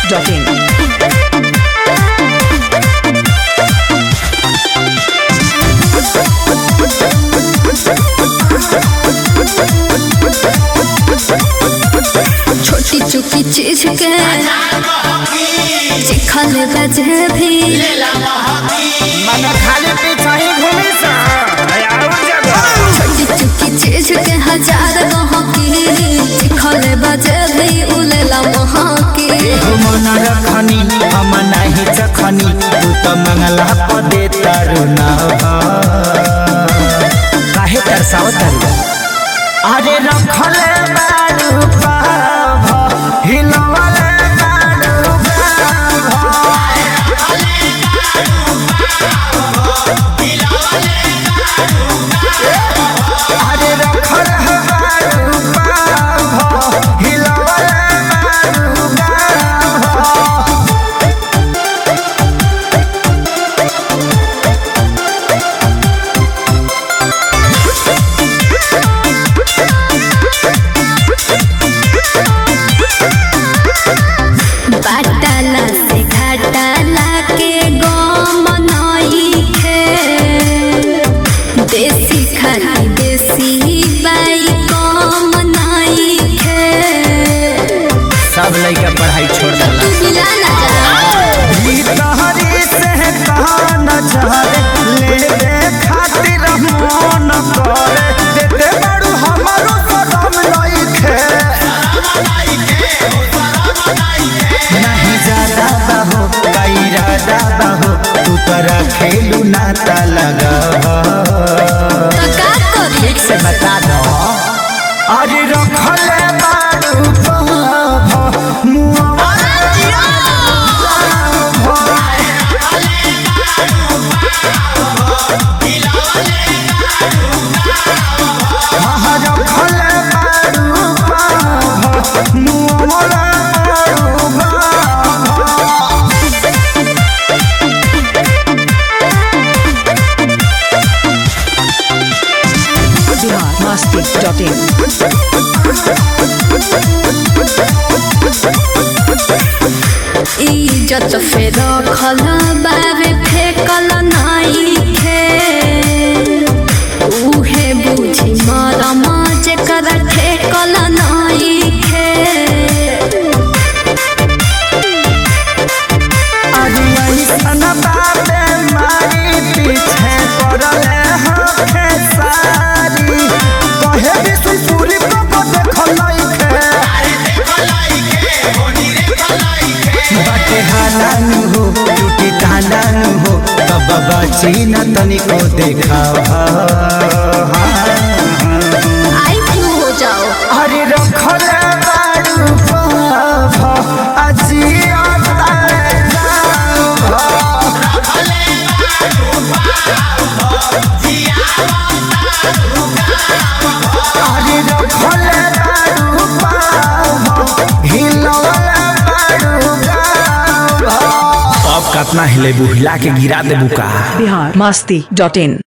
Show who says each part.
Speaker 1: biharmasti.in
Speaker 2: छोटी चुकी चीज के चिखल बजे भी
Speaker 3: मन खाली पीछा ही घूमी सा और जगह
Speaker 2: छोटी चुकी चीज के हजार गहकी चिखल बजे भी उलेला महकी
Speaker 3: मन रखनी हम नहीं चखनी तू तो मंगला पदे तारू ना काहे तरसाव तारू अरे रखले बारू पाभ हिलवले बारू पाभ अरे रखले बारू पाभ हिलवले बारू पाभ
Speaker 2: बाटाला से घाटाला के गम नई खे देसी खाली देसी बाई कम नई खे
Speaker 3: सब लड़का पढ़ाई छोड़ देला
Speaker 2: तू मिला ना जा
Speaker 3: ई तहरी से कहान चाहे ले दे खातिर मन करे देते बड़ू हमारो सदम लइखे नहीं ज्यादा बाहो कई राजा बाहो तू तरा खेलू नाता लगा
Speaker 2: तो का करी
Speaker 3: ठीक से बता दो अरे रखले बारू पाभ मुआ
Speaker 1: biharmasti.in
Speaker 2: इज्जत फेर खल बाबे फेकल नाई खे उहे बुझी मरम जेकर ठेकल नाई खे
Speaker 3: चीना तनिको देखा
Speaker 2: आई क्यों हो जाओ
Speaker 3: अरे रखले बारू पाभ अजिया अरे रखले बारू पाभ हिलवले बारू गाभ अब कतना हिले बुहिला के गिरा देबू का
Speaker 1: biharmasti.in